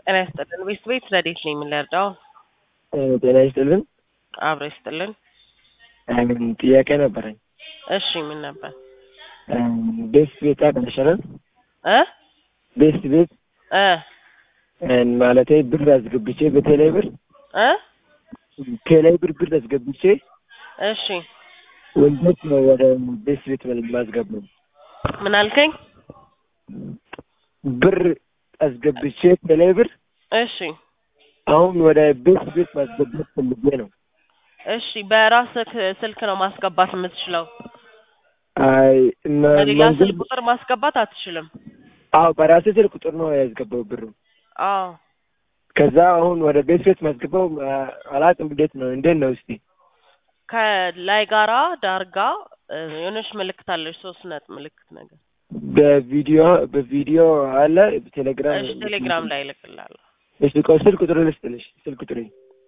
ጤና ይስጥልን። ቤት ቤት ረዴት ነኝ የምንረዳው? ጤና ይስጥልን። አብሮ ይስጥልን። ምን ጥያቄ ነበረኝ። እሺ ምን ነበር? ቤት ቤት አቅንሸናል እ ቤት ቤት እ ማለቴ ብር አስገብቼ በቴሌ ብር እ ቴሌ ብር ብር አስገብቼ እሺ ወንጀት ነው ወደ ቤት ቤት ማስገባው ምን አልከኝ? ብር አስገብቼ ቴሌ ብር እሺ አሁን ወደ ቤት ቤት ማስገባት ፈልጌ ነው። እሺ በራስህ ስልክ ነው ማስገባት የምትችለው። አይ መ- በሌላ መንገድ- ስልክ ቁጥር ማስገባት አትችልም። አዎ በራሴ ስልክ ቁጥር ነው ያስገባው ብሩ። አዎ ከዛ አሁን ወደ ቤት ቤት ማስገባው አ- አላውቅም። እንዴት ነው እንዴት ነው እስቲ ከላይ ጋራ ዳርጋ እ፣ የሆነች ምልክት አለች፣ ሶስት ነጥብ ምልክት ነገር። በቪዲዮ በቪዲዮ አለ ቴሌግራም እሺ ቴሌግራም ላይ እልክልሃለሁ። እሺ ቆይ ስልክ ቁጥር ልስጥልሽ ስልክ ቁጥር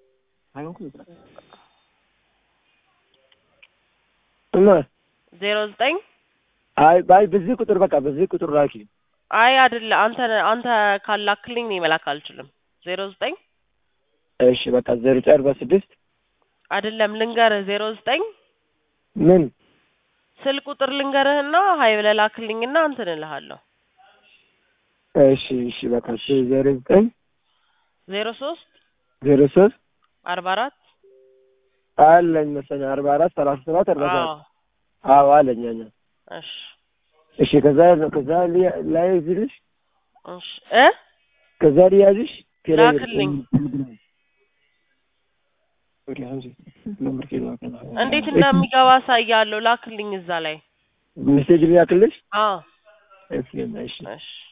እማ ዜሮ ዘጠኝ አይ አይ በዚህ ቁጥር በቃ በዚህ ቁጥር ላኪ አይ አይደለ አንተ አንተ ካላክልኝ እኔ መላክ አልችልም። ዜሮ ዘጠኝ እሺ በቃ ዜሮ ዘጠኝ አርባ ስድስት አይደለም ልንገርህ፣ ዜሮ ዘጠኝ ምን ስልክ ቁጥር ልንገርህና ሀይ ብለህ ላክልኝና እንትን እልሃለሁ። እሺ እሺ በቃ እሺ ዜሮ ዘጠኝ ዜሮ ሶስት ዜሮ ሶስት አርባ አራት አለኝ መሰለኝ አርባ አራት ሰላሳ ሰባት አርባ አዎ ሰባት አዎ አለኝ አኛ እሺ እሺ ከዛ ከዛ ሊ- ላይ ዝልሽ እሺ እ ከዛ ሊያዝሽ ላክልኝ። እንዴት እንደሚገባ አሳያለሁ። ላክልኝ እዛ ላይ ሜሴጅ ሊያክልሽ አዎ እሺ እሺ እሺ